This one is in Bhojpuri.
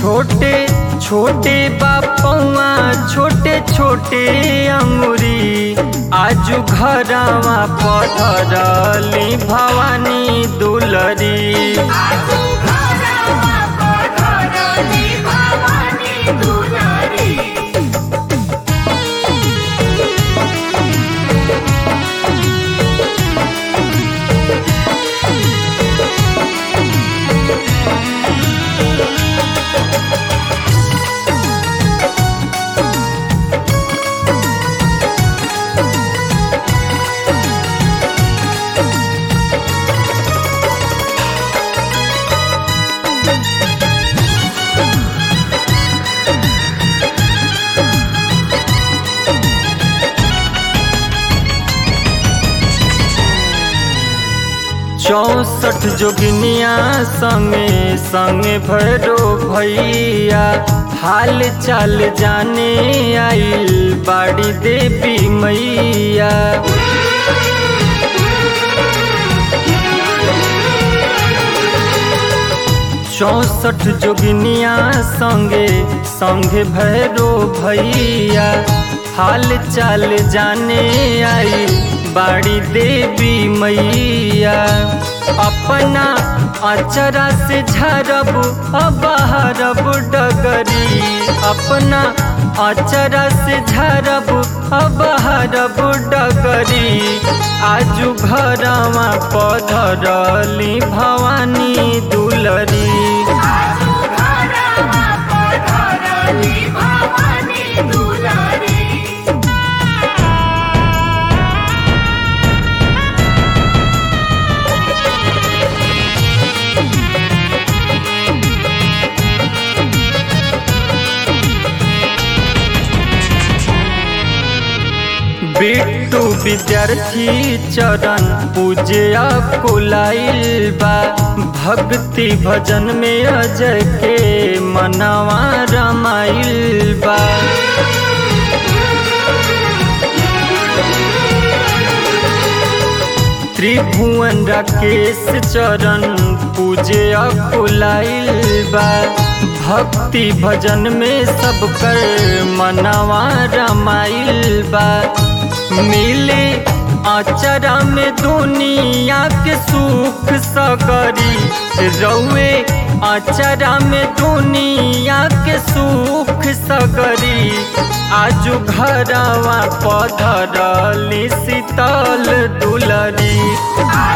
छोटे छोटे बापौआ छोटे छोटे अंगुरी आजू घरवा पधरली भवानी दुलरी आजू घरवा पधरली भवानी दुलारी चौसठ जोगिनिया संगे संगे भैरो भैया हाल चाल जाने आइल बाड़ी देवी मैया चौसठ जोगिनिया संगे संगे भैरो भैया हाल चाल जाने आई बाड़ी देवी मैया अपना अचरा से झरब अबहरब डगरी अपना अचरा से झरब अबहरब डगरी आजू घरवा पधरली भवानी दुलरी आजू घरवा पधरली भवानी दुलारी बिट्टू विद्यार्थी चरण पूजया कुलाइल बा भक्ति भजन में अजय के मनवा रमाइल बा त्रिभुवन राकेश चरण पूजे अकुलाइल बा भक्ति भजन में सब कर मनवा रमाइल बा मिले आचरा में दुनिया के सुख सगरी रउए आचरा में दुनिया के सुख सगरी आजू घरवा पधरली शीतल दुलरी आजू